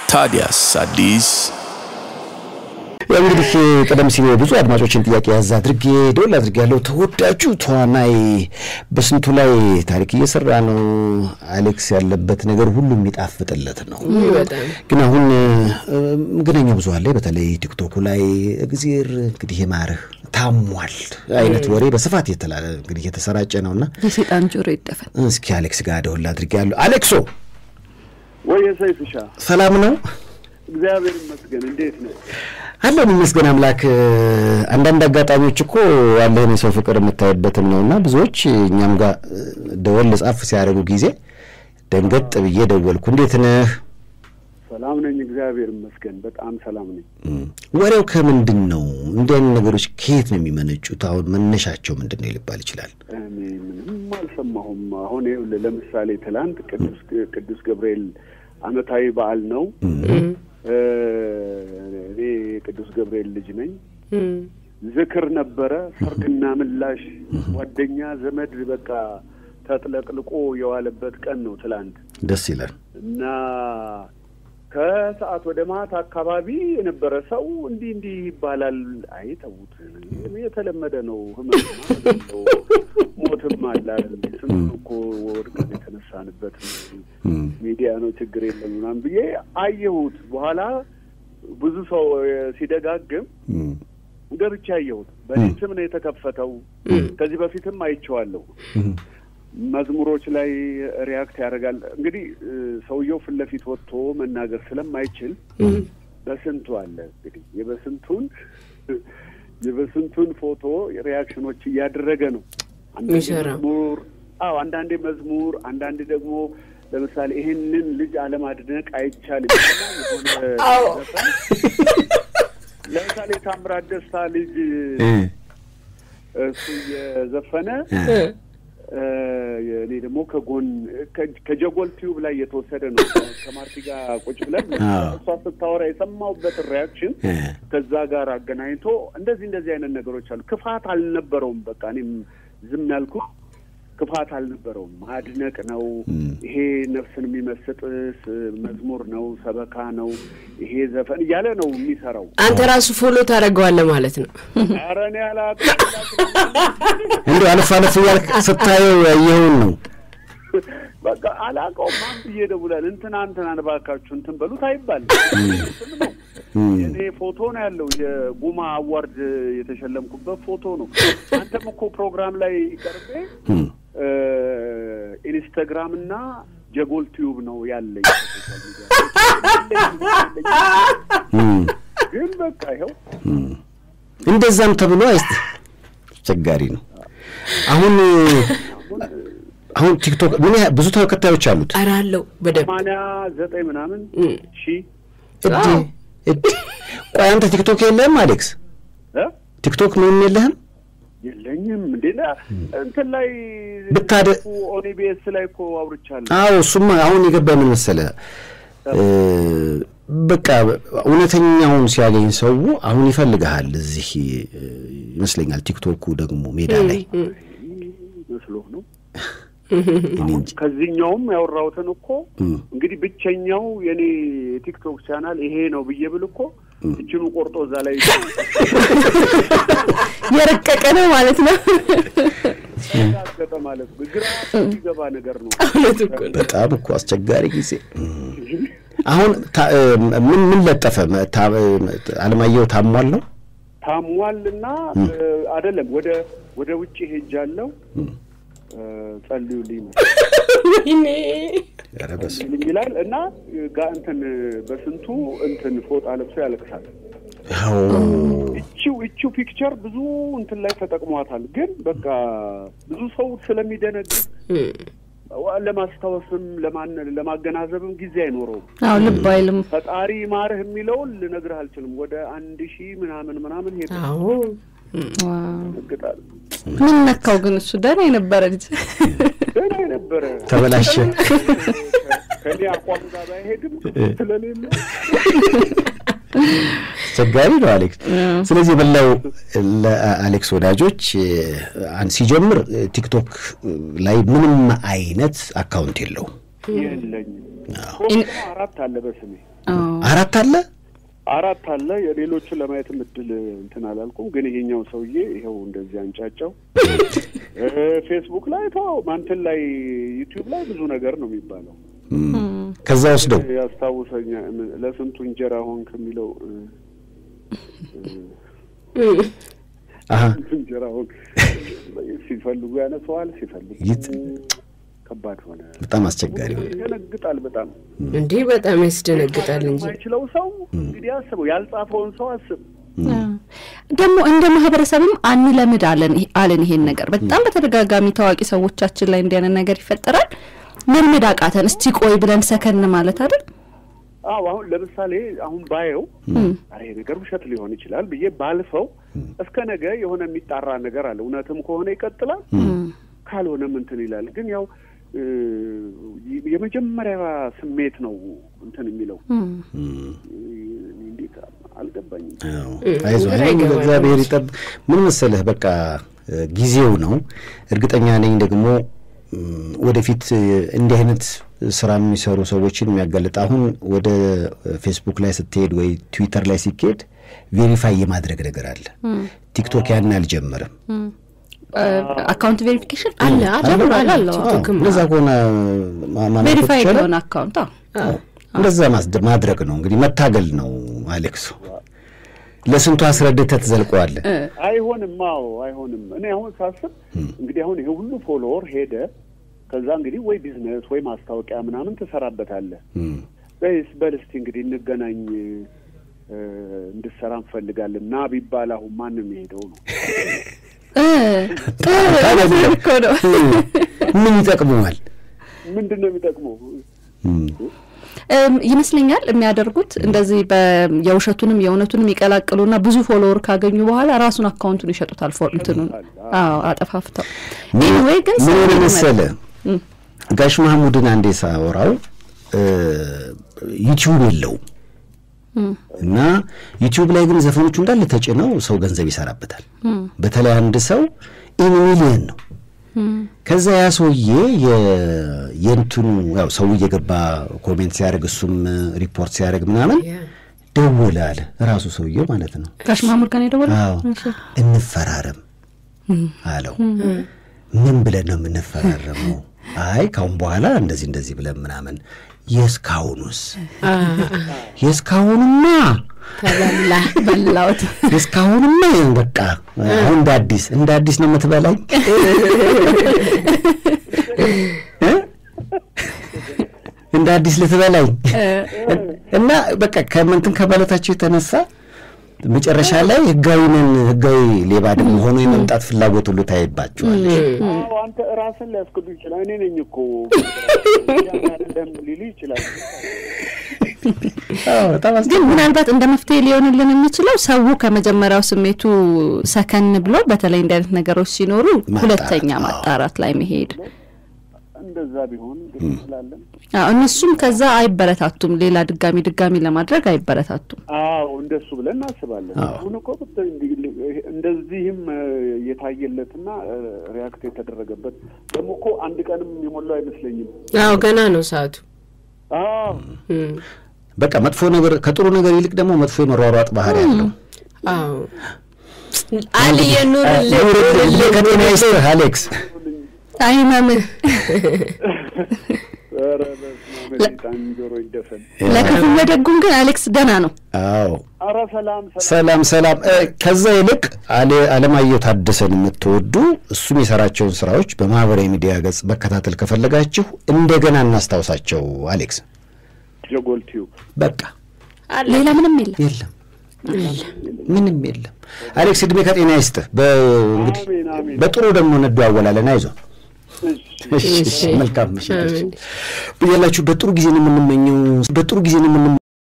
ታዲያስ አዲስ ያው እንግዲህ ቀደም ሲል ብዙ አድማጮችን ጥያቄ ያዝ አድርጌ ደወል አድርጌ ያለው ተወዳጁ ተዋናይ በስንቱ ላይ ታሪክ እየሰራ ነው። አሌክስ ያለበት ነገር ሁሉ የሚጣፍጥለት ነው። ግን አሁን መገናኛ ብዙኃን ላይ በተለይ ቲክቶኩ ላይ እግዜር እንግዲህ የማርህ ታሟል አይነት ወሬ በስፋት የተላለ እንግዲህ የተሰራጨ ነውና የሴጣን ጆሮ ይደፈን። እስኪ አሌክስ ጋር ደወል አድርጌ ያለው አሌክሶ ወይ ሰይፍሻ ሰላም ነው? እግዚአብሔር ይመስገን። እንዴት ነው? አለን ይመስገን አምላክ። አንዳንድ አጋጣሚዎች እኮ ያለህን የሰው ፍቅር የምታይበትም ነው እና ብዙዎች እኛም ጋር ደወል ጻፍ ሲያደርጉ ጊዜ ደንገጥ ብዬ ደወልኩ። እንዴት ነህ? ሰላም ነኝ፣ እግዚአብሔር ይመስገን። በጣም ሰላም ነኝ። ወሬው ከምንድን ነው? እንዲህ አይነት ነገሮች ከየት ነው የሚመነጩት? አሁን መነሻቸው ምንድን ነው ሊባል ይችላል? እኔ ምንም አልሰማሁም። አሁን ይኸውልህ ለምሳሌ ትላንት ቅዱስ ቅዱስ ገብርኤል ዓመታዊ በዓል ነው። እኔ የቅዱስ ገብርኤል ልጅ ነኝ። ዝክር ነበረ፣ ሰርግና ምላሽ፣ ጓደኛ ዘመድ በቃ ተጥለቅልቆ የዋለበት ቀን ነው ትላንት ደስ ይላል። እና ከሰዓት ወደ ማታ አካባቢ የነበረ ሰው እንዲህ እንዲህ ይባላል። አይ ተዉት፣ የተለመደ ነው። ህመም ነው፣ ሞትም አለ አይደል? ስንት እኮ ወድቀን የተነሳንበት ሚዲያ ነው፣ ችግር የለም ምናምን ብዬ አየሁት። በኋላ ብዙ ሰው ሲደጋግም ገብቼ አየሁት። በእኔ ስም ነው የተከፈተው። ከዚህ በፊትም አይቼዋለሁ። መዝሙሮች ላይ ሪያክት ያደርጋል። እንግዲህ ሰውየው ፊት ለፊት ወጥቶ መናገር ስለማይችል በስንቱ አለ እንግዲህ የበስንቱን የበስንቱን ፎቶ ሪያክሽኖች እያደረገ ነው። አንዳንዴ መዝሙር አዎ፣ አንዳንዴ መዝሙር፣ አንዳንዴ ደግሞ ለምሳሌ ይሄንን ልጅ አለማድነቅ አይቻልም የሆነ ለምሳሌ ታምራት ደስታ ልጅ እሱ እየዘፈነ እኔ ደግሞ ከጎን ከጀጎል ቲዩብ ላይ የተወሰደ ነው። ከማርቲ ጋር ቁጭ ብለን እሷ ስታወራ የሰማሁበትን ሪያክሽን ከዛ ጋር አገናኝቶ እንደዚህ እንደዚህ አይነት ነገሮች አሉ። ክፋት አልነበረውም። በቃ እኔም ዝም ያልኩ ክፋት አልነበረውም። ማድነቅ ነው። ይሄ ነፍስን የሚመስጥ መዝሙር ነው፣ ሰበካ ነው፣ ይሄ ዘፈን እያለ ነው የሚሰራው። አንተ ራሱ ፎሎ ታደርገዋለህ ማለት ነው። ኧረ እኔ አላውቅም። እንዲ አለፍ አለፍ እያልክ ስታየው ያየኸውን ነው። በቃ አላውቀውም። ማን ብዬ እደውላለሁ? እንትና እንትናን እባካችሁ እንትን በሉት አይባል ስም ነው። የእኔ ፎቶ ነው ያለው። የጉማ አዋርድ የተሸለምኩበት ፎቶ ነው። አንተም እኮ ፕሮግራም ላይ ቀርቤ ኢንስታግራም እና ጀጎል ቲዩብ ነው ያለኝ። ግን በቃ ይኸው እንደዛም ተብሎ አይስት አስቸጋሪ ነው። አሁን አሁን ቲክቶክ ምን ያህል ብዙ ተከታዮች አሉት? ኧረ አለው በደንብ ሰማንያ ዘጠኝ ምናምን ሺህ እድ እድ ቆይ አንተ ቲክቶክ የለህም አሌክስ? እ ቲክቶክ ምንም የለህም? የለኝም እንዴ ና- እንትን ላይ ብታደ- ኦኒቤስ ላይ እኮ አውርቻለሁ። አዎ እሱማ አሁን የገባ ምን መሰለህ እ በቃ እውነተኛውን ሲያገኝ ሰው አሁን ይፈልግሃል። እዚህ እ ይመስለኛል ቲክቶኩ ደግሞ ሜዳ ላይ መስሎ ነው። እኔ እንጂ ከዚህኛውም ያወራሁትን እኮ እም። እንግዲህ ብቸኛው የኔ የቲክቶክ ቻናል ይሄ ነው ብዬ ብል እኮ እችኑ ቆርጦ እዛ ላይ የረቀቀ ነው ማለት ነው። ያገጠ ማለት ነው። ግራ የሚገባ ነገር ነው። እውነት እኮ ነው። በጣም እኮ አስቸጋሪ ጊዜ አሁን ታ- እ ምን ምን ለጠፈ መ- ታ- እ አለማየሁ ታሟል ነው ታሟልና አይደለም ወደ ወደ ውጭ ሄጃለሁ እ ጸልዩልኝ ነው ወይኔ ኧረ በስመ ጸልዩልኝ ይላል እና ጋ እንትን በስንቱ እንትን ፎጣ ለብሶ ያለቅሳል። አዎ እቺው እቺው ፒክቸር ብዙ እንትን ላይ ተጠቅሟታል። ግን በቃ ብዙ ሰው ስለሚደነግጥ ለማስታወስም ለማን ለማገናዘብም ጊዜ አይኖረውም። አዎ ልብ አይልም። ፈጣሪ ማርህ የሚለውን ልነግርህ አልችልም። ወደ አንድ ሺህ ምናምን ምናምን ሄደ አዎ ዋው። ይነግጣል። ምን ነካው ግን? እሱ ደህና የነበረ ልጅ ደህና የነበረ ተበላሸ። ከኔ አቋም ጋር ባይሄድም ስለሌለ አስቸጋሪ ነው አሌክስ። ስለዚህ የበላው ለአሌክስ ወዳጆች አን ሲጀምር ቲክቶክ ላይ ምንም አይነት አካውንት የለውም። የለኝም። ሶስት ነው አራት አለ በስሜ አራት አለ አራት አለ። የሌሎቹን ለማየትም እድል እንትን አላልኩም፣ ግን ይሄኛው ሰውዬ ይኸው እንደዚህ አንጫጫው። እ፣ ፌስቡክ ላይ ተው ማንትን ላይ ዩቲዩብ ላይ ብዙ ነገር ነው የሚባለው። ከዛ ወስደው ያስታውሰኛ ለስንቱ እንጀራ ሆንክ የሚለው እ፣ አሀ ስንቱ እንጀራ ሆንክ ሲፈልጉ ያነሰዋል፣ ሲፈልጉ ይት- ከባድ ሆነ። በጣም አስቸጋሪ ሆነ። ያስደነግጣል በጣም እንዲህ በጣም ያስደነግጣል እንጂ የማይችለው ሰው እንግዲህ አስበው፣ ያልጻፈውን ሰው አስብ። ደግሞ እንደ ማህበረሰብም አንለምድ አለን አለን ይሄን ነገር በጣም በተደጋጋሚ ታዋቂ ሰዎቻችን ላይ እንዲያንን ነገር ይፈጠራል። መልመድ አቃተን። እስቲ ቆይ ብለን ሰከን ማለት አይደል? አዎ አሁን ለምሳሌ አሁን ባየው አረ ይሄ ነገር ውሸት ሊሆን ይችላል ብዬ ባልፈው እስከ ነገ የሆነ የሚጣራ ነገር አለ። እውነትም ከሆነ ይቀጥላል፣ ካልሆነም እንትን ይላል። ግን ያው እ፣ የመጀመሪያ ስሜት ነው እንትን የሚለው እ፣ እንዴት አልገባኝም። አዎ፣ አይዞህ ግራ እኔም ይገባል። እግዚአብሔር ይጠብ ምን መሰለህ በቃ እ፣ ጊዜው ነው። እርግጠኛ ነኝ ደግሞ እም፣ ወደፊት እ፣ እንዲህ አይነት ስራ የሚሰሩ ሰዎችን የሚያጋልጥ አሁን ወደ ፌስቡክ ላይ ስትሄድ ወይ ትዊተር ላይ ሲኬድ ቬሪፋይ የማድረግ ነገር አለ። ቲክቶክ ያን አልጀመረም። አካውንት ቬሪፊኬሽን አለ አለ አለ አለው ቲክቶክም እንደዛ ከሆነ ማ- ማመልከት ቬሪፋይ ይቻላል። የሆነ አካውንት አዎ። እንደዛ ማስደ- ማድረግ ነው እንግዲህ መታገል ነው። አሌክሱ ለስንቱ አስረድተህ ትዘልቀዋለህ። አይሆንም። አዎ አይሆንም። እኔ አሁን ሳስብ እንግዲህ አሁን ይሄ ሁሉ ፎሎወር ሄደ። ከዛ እንግዲህ ወይ ቢዝነስ ወይ ማስታወቂያ ምናምን ትሰራበታለህ። እም። በይስ በል እስቲ እንግዲህ እንገናኝ እ፣ እንድትሰራ እንፈልጋለን ና ቢባል አሁን ማንም የሄደው ነው። እ እ እኮ ነው። ምን ይጠቅመዋል? ምንድን ነው የሚጠቅመው? እም። እም፣ ይመስለኛል የሚያደርጉት እንደዚህ በ- የውሸቱንም የእውነቱንም ይቀላቅሉና ብዙ ፎሎወር ካገኙ በኋላ ራሱን አካውንቱን ይሸጡታል። ፎ እንትኑን አዎ አጠፋፍተው። ኤኒዌይ ግን ምን ሰው ሆነ ይመ- መሰለህ ጋሽ መሐሙድን አንዴ ሳወራው እ፣ ዩቲዩብ የለውም እና ዩቲዩብ ላይ ግን ዘፈኖቹ እንዳለ ተጭነው ሰው ገንዘብ ይሰራበታል። በተለይ አንድ ሰው ኢን ሚሊየን ነው። ከዛ ያ ሰውዬ የ- የእንትኑ ያው ሰው እየገባ ኮሜንት ሲያደርግ እሱም ሪፖርት ሲያደርግ ምናምን ደወለ አለ ራሱ ሰውዬው ማለት ነው። ጋሽ ማሙድ ጋር ነው የደወለው? አዎ እንፈራረም አለው። ምን ብለን ነው የምንፈራረመው? አይ ካሁን በኋላ እንደዚህ እንደዚህ ብለን ምናምን። የእስካሁኑስ የእስካሁኑማ ተበላ በላሁት። የእስካሁኑማ ይኸው በቃ አሁን እንደ አዲስ እንደ አዲስ ነው የምትበላኝ እ? እንደ አዲስ ልትበላኝ እና በቃ ከመንትን ከማለታቸው የተነሳ መጨረሻ ላይ ህጋዊ ነን ህጋዊ ሌባ ደግሞ ሆኖ የመምጣት ፍላጎት ሁሉ ታይባቸዋል። አዎ አንተ ራስን ሊያስክዱ ይችላል። እኔ ነኝ እኮ አይደለም ሊሉ ይችላል። በጣም ግን ምናልባት እንደ መፍትሄ ሊሆንልን የሚችለው ሰው ከመጀመሪያው ስሜቱ ሰከን ብሎ በተለይ እንዲህ አይነት ነገሮች ሲኖሩ ማጣራት፣ ሁለተኛ አዎ። ማጣራት ላይ መሄድ እንደዛ ቢሆን ደስ ይላለን። አዎ፣ እነሱም ከዛ አይበረታቱም። ሌላ ድጋሚ ድጋሚ ለማድረግ አይበረታቱም። አዎ እንደሱ ብለን እናስባለን። አሁን እኮ ብታይ እንዲህ እንደዚህም እ፣ የታየለትና እ፣ ሪያክት የተደረገበት ደግሞ እኮ አንድ ቀንም የሞላው አይመስለኝም። አዎ ገና ነው ሰዓቱ አዎ እም። በቃ መጥፎ ነገር ከጥሩ ነገር ይልቅ ደግሞ መጥፎ የመሯሯጥ ባህሪ ያለው አዎ አልየ ኑርልህ ኑርልህ ከጤና ይስጥህ አሌክስ። አይመምህ ኧረ በስመ አብ በጣም ጆሮ ይደፈን። ለክፉም ለደጉም ግን አሌክስ ደህና ነው። አዎ ኧረ ሰላም ሰላም። ሰላም ሰላም። እ፣ ከዛ ይልቅ አለ- አለማየሁ ታደሰን የምትወዱ እሱም የሰራቸውን ስራዎች በማህበራዊ ሚዲያ ገጽ መከታተል ከፈለጋችሁ እንደገና እናስታውሳቸው። አሌክስ ጀጎል ቲዩብ በቃ ሌላ ምንም የለም። የለም ምንም የለም። አሌክስ እድሜ ከጤና ይስጥህ። በእንግዲህ አሜን አሜን። በጥሩ ደግሞ እንደዋወላለን። አይዞህ። እሺ እሺ፣ እሺ፣ መልካም ምሽት። ብያላችሁ በጥሩ ጊዜ ነው የምንመኘው። በጥሩ ጊዜ ነው የምንመኘው።